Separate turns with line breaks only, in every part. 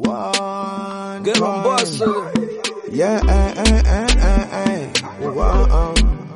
One
Get on
time.
boss.
Yeah, eh, eh, eh, eh, eh. Wow.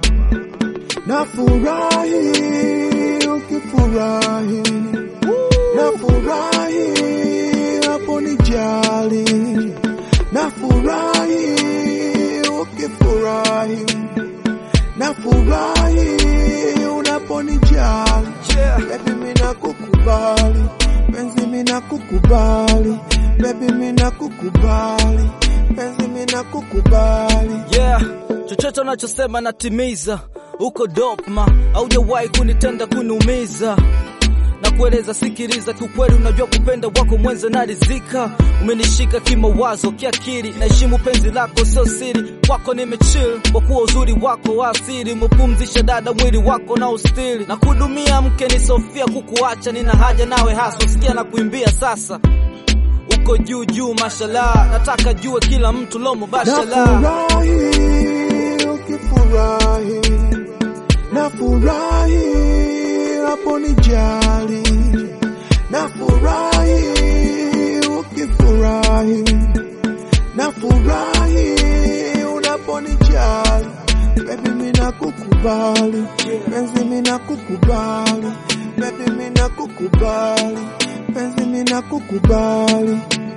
Nafurahi ukifurahi, nafurahi hapo nijali, nafurahi ukifurahi, nafurahi unaponijali.
Yeah.
Baby mina kukubali, penzi mina kukubali, baby mina kukubali, penzi mina kukubali.
Yeah, chochote unachosema natimiza. Uko dopma, haujawahi kunitenda kuniumiza na kueleza, sikiliza, kiukweli unajua kupenda wako mwenza narizika. Umenishika kimawazo, kiakili, naheshimu penzi lako, sio siri. Kwako nimechill kwa kuwa uzuri wako wa asili, umepumzisha dada mwili wako na ustili, na kudumia mke ni Sofia, kukuacha nina haja nawe haswa. Sikia na kuimbia sasa, uko juu juu, mashallah, nataka jue kila mtu lomo bashallah.
Nafurahi ukifurahi, nafurahi hapo nijali, nafurahi ukifurahi, nafurahi unaponijali. Baby mina kukubali, penzi mina kukubali, baby mina kukubali, penzi mina kukubali.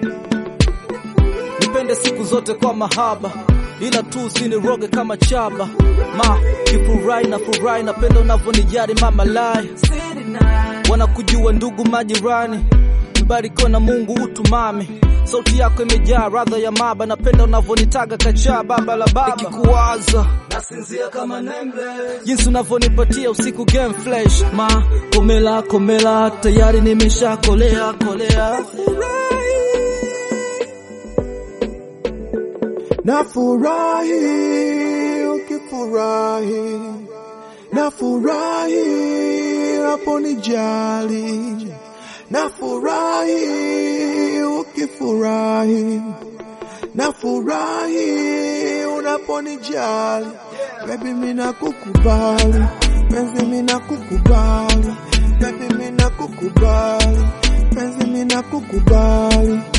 nipende siku zote kwa mahaba, ila tu usiniroge kama chaba. Ma kifurahi na furahi, napenda unavyonijali mama lai, wanakujua ndugu majirani, mbarikiwa na Mungu utumami sauti yako imejaa radha ya maba, napenda unavyonitaga kachaa baba la baba, nikikuwaza nasinzia kama nembe, jinsi unavyonipatia usiku game flash. Ma komela komela, tayari nimesha kolea kolea.
Nafurahi ukifurahi, nafurahi hapo nijali, nafurahi ukifurahi, nafurahi unaponijali. Baby mina kukubali, penzi mina kukubali, baby mina kukubali, penzi mina kukubali.